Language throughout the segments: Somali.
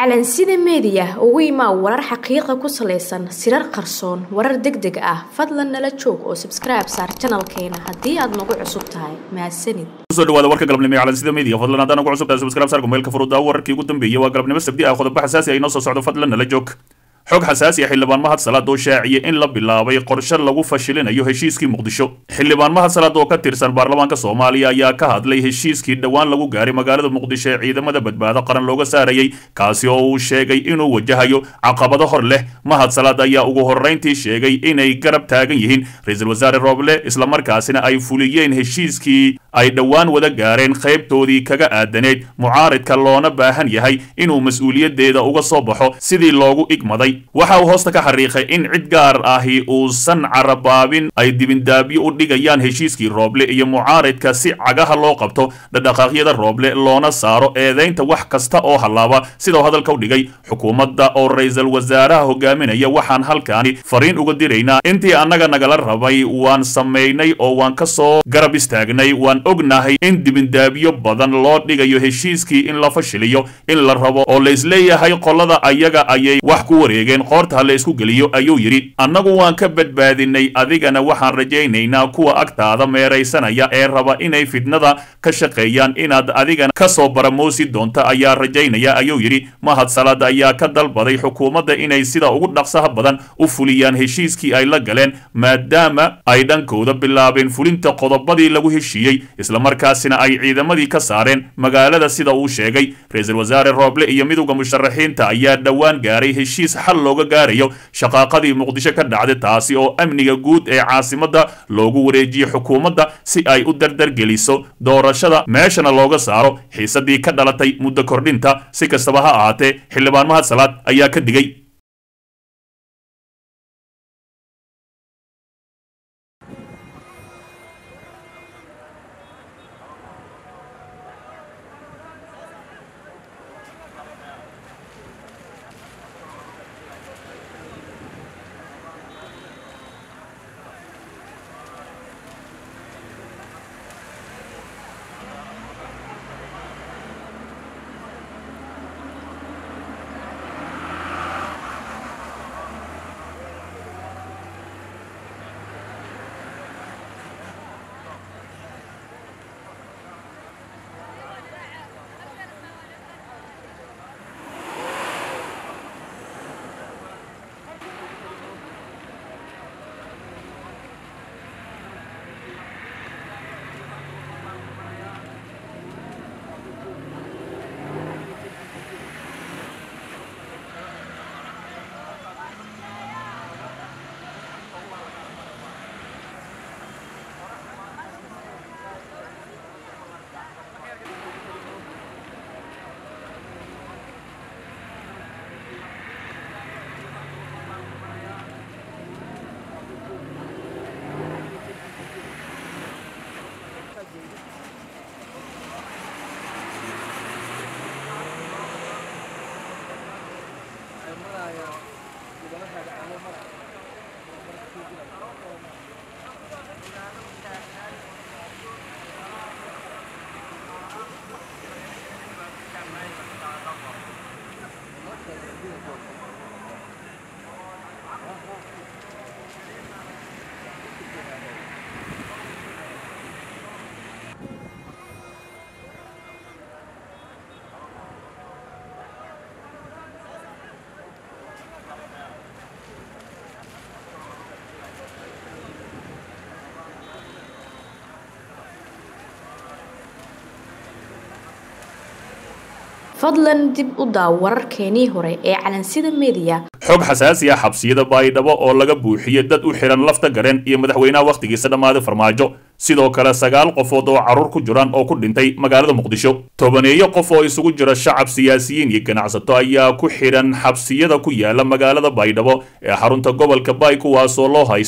calansida meediya ugu imaa warar xaqiiqa ku salaysan sirar qarsoon warar deg deg ah fadlan nala joog oo sabskribe saar janalkeena haddii aad nagu cusub tahay mahadsanid kusoo dhawaada warka galabnimo ee calansida media fadlan haddaan ugu cusub tahay subscribe saar kumeelka furudda wararkii ugu dambeeyay waa galabnimo sabdi ah qodobo xasaasi ah inoo soo socdo fadlan nala joog xog xasaasi ah xildhibaan mahad salaad oo shaaciyay in la bilaabay qorshe lagu fashilinayo heshiiskii muqdisho xildhibaan mahad salaad oo ka tirsan baarlamaanka soomaaliya ayaa ka hadlay heshiiskii dhowaan lagu gaaray magaalada muqdisho ee ciidamada badbaado qaran looga saarayay kaasi oo uu sheegay inuu wajahayo caqabado hor leh mahad salaad ayaa ugu horrayntii sheegay inay garab taagan yihiin ra-iisul wasaare rooble islamarkaasina ay fuliyeen heshiiskii ay dhowaan wada gaareen qaybtoodii kaga aadaneed mucaaridka loona baahan yahay inuu mas-uuliyaddeeda uga soo baxo sidii loogu igmaday waxa uu hoosta ka xariiqay in cid gaar ahi uusan carabaabin ay dibindaabyo u dhigayaan heshiiskii rooble iyo mucaaridka si cagaha loo qabto dhadhaqaaqyada rooble loona saaro eedaynta wax kasta oo hallaaba sidau hadalka u dhigay xukuumadda oo ra-iisul wasaaraha hogaaminaya waxaan halkaani fariin uga diraynaa intii annaga nagala rabay waan samaynay oo waan ka soo garab istaagnay waan ognahay in dibindaabyo badan loo dhigayo heshiiskii in la fashiliyo in la rabo oo la isleeyahay qolada ayaga ayay wax ku wareegeen qoorta ha la isku geliyo ayuu yidhi annagu waan ka badbaadinay adigana waxaan rajaynaynaa kuwa agtaada meeraysanaya ee raba inay fidnada ka shaqeeyaan inaad adigana ka soo baramoosi doonta ayaa rajaynaya ayuu yidhi mahad salaad ayaa ka dalbaday xukuumadda inay sida ugu dhaqsaha badan u fuliyaan heshiiskii ay la galeen maadaama ay dhankooda bilaabeen fulinta qodobadii lagu heshiiyey islamarkaasina ay ciidamadii ka saareen magaalada sida uu sheegay ra-iisul wasaare rooble iyo midowda musharaxiinta ayaa dhowaan gaaray heshiis xal looga gaarayo shaqaaqadii muqdisho ka dhacday taasi oo amniga guud ee caasimadda loogu wareejiyey xukuumadda si ay u dardargeliso doorashada meeshana looga saaro xiisadii ka dhalatay muddo kordhinta si kastaba ha ahaatee xildhibaan mahad salaad ayaa ka digay fadlan dib u daaw wararkeenii hore ee calansida meediya xog xasaasi ah xabsiyada baydhabo oo laga buuxiyey dad u xihan lafta gareen iyo madaxweynaha wakhtigiisa dhammaaday farmaajo sidoo kale sagaal qofood oo carruur ku jiraan oo ku dhintay magaalada muqdisho tobaneeyo qof oo isugu jira shacab siyaasiyiin iyo ganacsato ayaa ku xidhan xabsiyada ku yaala magaalada baydhabo ee xarunta gobolka bay kuwaasoo loo haysto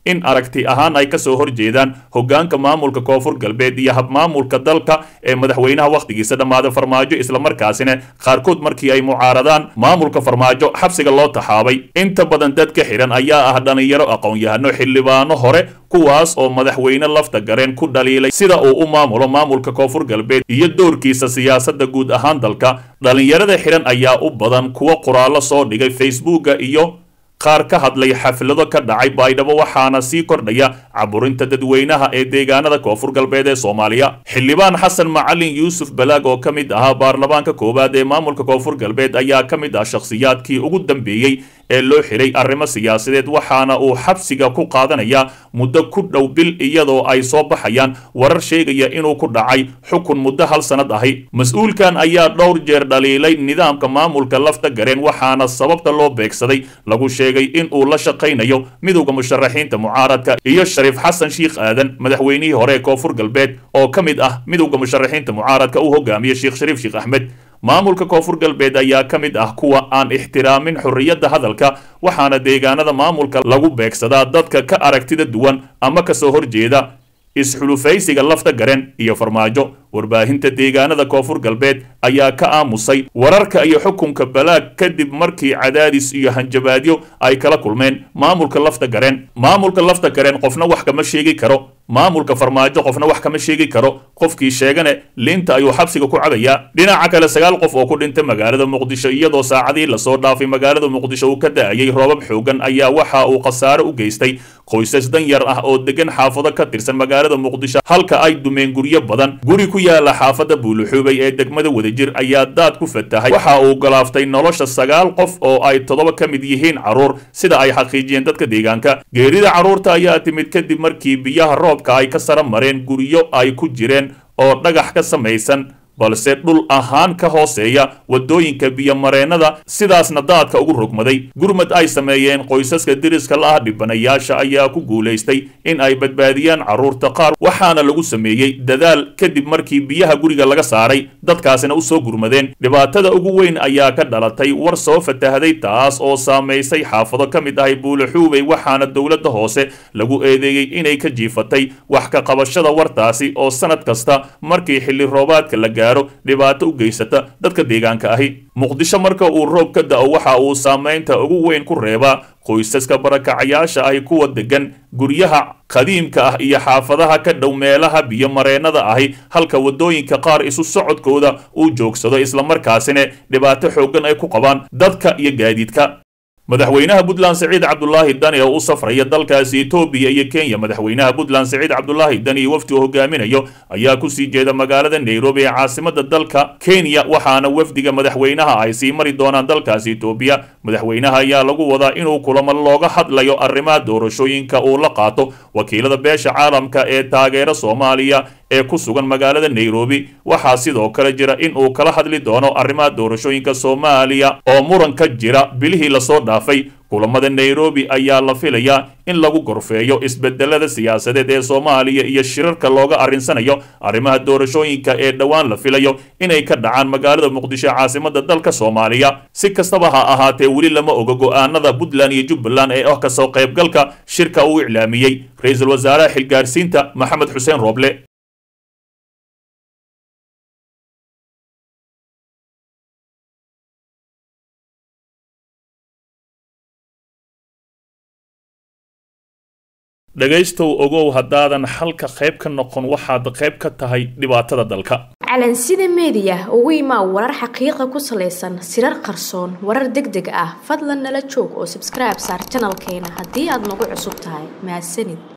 in aragti ahaan ay kasoo horjeedaan hogaanka maamulka koonfur galbeed iyo habmaamulka dalka ee madaxweynaha wakhtigiisa dhammaada farmaajo islamarkaasina qaarkood markii ay mucaaradaan maamulka farmaajo xabsiga loo taxaabay inta badan dadka xidhan ayaa ah dhalinyaro aqoon-yahano xildhibaano hore kuwaas oo madaxweyne lafta gareen ku dhaliilay sida uu u maamulo maamulka koonfur galbeed iyo doorkiisa siyaasadda guud ahaan dalka dhalinyarada xidhan ayaa u badan kuwa qoraallo soo dhigay facebooka iyo qaar ka hadlay xaflado ka dhacay baydhabo waxaana sii kordhaya caburinta dadweynaha ee deegaanada koonfur galbeed ee soomaaliya xildhibaan xasan macalin yuusuf balaag oo ka mid ahaa baarlamaanka koowaad ee maamulka koonfur galbeed ayaa ka mid ah shakhsiyaadkii ugu dambeeyey ee loo xiray arrimo siyaasadeed waxaana uu xabsiga ku qaadanaya muddo ku dhow bil iyadoo ay soo baxayaan warar sheegaya inuu ku dhacay xukun muddo hal sannad ahi mas-uulkan ayaa dhowr jeer dhaliilay nidaamka maamulka lafta gareen waxaana sababta loo beegsaday lagu sheegay in uu la shaqaynayo midowda musharaxiinta mucaaradka iyo shariif xasan shiikh aadan madaxweynihii hore ee koonfur galbeed oo ka mid ah midowda musharaxiinta mucaaradka uu hogaamiye sheekh shariif sheekh axmed maamulka koonfur galbeed ayaa ka mid ah kuwa aan ixtiraamin xorriyadda hadalka waxaana deegaanada maamulka lagu beegsadaa dadka ka aragtida duwan ama kasoo horjeeda isxulufaysiga lafta garen iyo farmaajo warbaahinta deegaanada koonfur galbeed ayaa ka aamusay wararka iyo xukunka balaag kadib markii cadaadis iyo hanjabaadyo ay kala kulmeen maamulka lafta gareen maamulka lafta gareen qofna wax kama sheegi karo maamulka farmaajo qofna wax kama sheegi karo qofkii sheegane liinta ayuu xabsiga ku cabayaa dhinaca kale sagaal qof oo ku dhintay magaalada muqdisho iyadoo saacadii lasoo dhaafay magaalada muqdisho uu ka da-ayay roobab xoogan ayaa waxa uu khasaare u geystay qoysas dan yar ah oo degan xaafado ka tirsan magaalada muqdisho halka ay dumeen guryo badan guri ku yaala xaafada buuluxuubay ee degmada wadajir ayaa daad ku fatahay waxa uu galaaftay nolosha sagaal qof oo ay toddoba ka mid yihiin carruur sida ay xaqiijiyeen dadka deegaanka geerida carruurta ayaa timid kadib markii biyaha roobka ay ka sara mareen guryo ay ku jireen oo dhagax ka samaysan balse dhul ahaan ka hooseeya waddooyinka biyomareennada sidaasna daadka ugu rogmaday gurmad ay sameeyeen qoysaska deriska la ah dhibanayaasha ayaa ku guulaystay in ay badbaadiyaan carruurta qaar waxaana lagu sameeyey dadaal kadib markii biyaha guriga laga saaray dadkaasina u soo gurmadeen dhibaatada ugu weyn ayaa ka dhalatay war soo fatahday taas oo saamaysay xaafado ka mid ahay buulaxuubey waxaana dowladda hoose lagu eedeeyey inay ka jiifatay wax ka qabashada wartaasi oo sanad kasta markii xilli roobaadka la gaaro dhibaato u geysata dadka deegaanka ahi muqdisho marka uu roob ka da-o waxa uu saamaynta ugu weyn ku reebaa qoysaska barakacayaasha ahi kuwa degan guryaha qadiimka ah iyo xaafadaha ka dhow meelaha biyomareennada ahi halka waddooyinka qaar isu socodkooda uu joogsado islamarkaasina dhibaato xooggan ay ku qabaan dadka iyo gaadiidka madaxweynaha puntland siciid cabdulaahi dani oo u safraya dalkaasi etoobiya iyo kenya madaxweynaha puntland siciid cabdulaahi dani iyo wafdi uu hogaaminayo ayaa kusii jeeda magaalada nairobi ee caasimada dalka kenya waxaana wafdiga madaxweynaha ay sii mari doonaan dalkaasi etoobiya madaxweynaha ayaa lagu wadaa inuu kulamo looga hadlayo arrimaha doorashooyinka uu la qaato wakiilada beesha caalamka ee taageera soomaaliya ee ku sugan magaalada nairobi waxaa sidoo kale jira in uu kala hadli doono arrimaha doorashooyinka soomaaliya oo muran ka jira bilihii lasoo dhaafay kulamada nairobi ayaa la filayaa in lagu gorfeeyo isbedelada siyaasadeed ee soomaaliya iyo shirarka looga arrinsanayo arrimaha doorashooyinka ee dhowaan la filayo inay ka dhacaan magaalada muqdisho caasimada dalka soomaaliya si kastaba ha ahaatee weli lama oga go-aanada puntland iyo jubbaland ee ah kasoo qaybgalka shirka uu iclaamiyey ra-iisul wasaaraha xilgaarsiinta maxamed xuseen rooble dhegaystow ogow haddaadan xalka qayb ka noqon waxaad qayb ka tahay dhibaatada dalka calansida meediya ugu imaa warar xaqiiqa ku salaysan sirar qarsoon warar deg deg ah fadlan nala joog oo sabskribe saar janalkeena haddii aad nagu cusub tahay mahadsanid